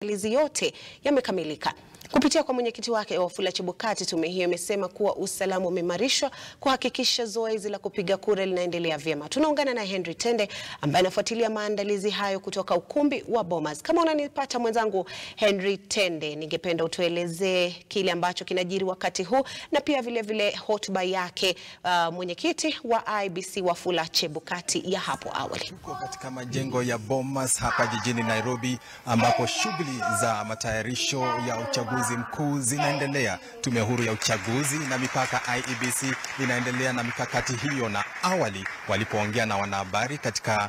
maandalizi yote yamekamilika. Kupitia kwa mwenyekiti wake Wafula Chebukati, tume hiyo imesema kuwa usalama umeimarishwa kuhakikisha zoezi la kupiga kura linaendelea vyema. Tunaungana na Henry Tende ambaye anafuatilia maandalizi hayo kutoka ukumbi wa Bomas. Kama unanipata mwenzangu Henry Tende, ningependa utuelezee kile ambacho kinajiri wakati huu na pia vile vile hotuba yake uh, mwenyekiti wa IEBC Wafula Chebukati ya hapo awali. Tuko katika majengo ya Bomas hapa jijini Nairobi ambapo shughuli za matayarisho ya uchaguzi mkuu zinaendelea. Tume huru ya uchaguzi na mipaka IEBC inaendelea na mikakati hiyo, na awali walipoongea na wanahabari katika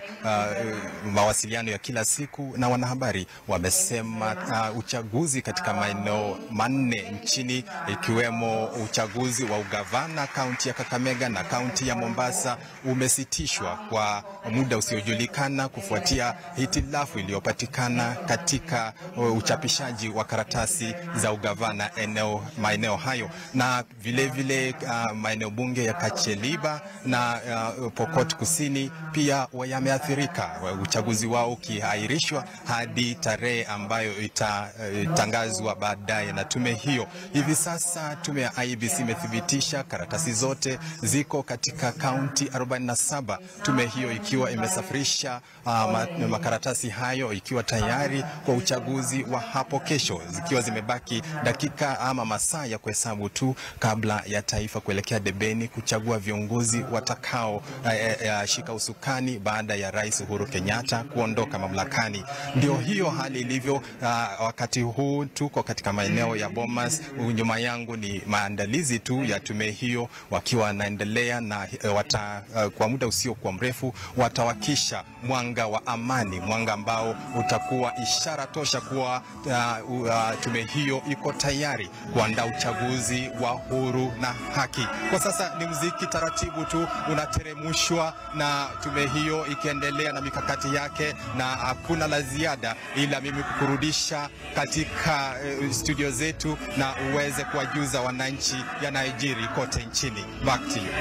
uh, mawasiliano ya kila siku na wanahabari wamesema uh, uchaguzi katika maeneo manne nchini ikiwemo uchaguzi wa ugavana kaunti ya Kakamega na kaunti ya Mombasa umesitishwa kwa muda usiojulikana kufuatia hitilafu iliyopatikana katika uh, uchapishaji wa karatasi za ugavana eneo maeneo hayo na vilevile uh, maeneo bunge ya Kacheliba na uh, Pokot Kusini pia yameathirika, uchaguzi wao ukiahirishwa hadi tarehe ambayo itatangazwa uh, baadaye na tume hiyo. Hivi sasa tume ya IEBC imethibitisha karatasi zote ziko katika kaunti 47, tume hiyo ikiwa imesafirisha uh, makaratasi hayo ikiwa tayari kwa uchaguzi wa hapo kesho, zikiwa zimebaki dakika ama masaa ya kuhesabu tu kabla ya taifa kuelekea debeni kuchagua viongozi watakao eh, eh, shika usukani baada ya Rais Uhuru Kenyatta kuondoka mamlakani. Ndio hiyo hali ilivyo. Uh, wakati huu tuko katika maeneo ya Bomas. Nyuma yangu ni maandalizi tu ya tume hiyo, wakiwa wanaendelea na uh, wata, uh, kwa muda usiokuwa mrefu watawakisha mwanga wa amani, mwanga ambao utakuwa ishara tosha kuwa uh, uh, tume hiyo iko tayari kuandaa uchaguzi wa huru na haki. Kwa sasa ni mziki taratibu tu unateremushwa na tume hiyo ikiendelea na mikakati yake, na hakuna la ziada ila mimi kukurudisha katika uh, studio zetu na uweze kuwajuza wananchi yanayojiri kote nchini. Back to you.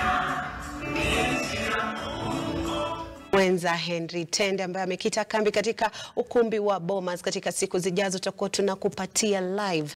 Mwenza Henry Tende ambaye amekita kambi katika ukumbi wa Bomas. Katika siku zijazo tutakuwa tunakupatia live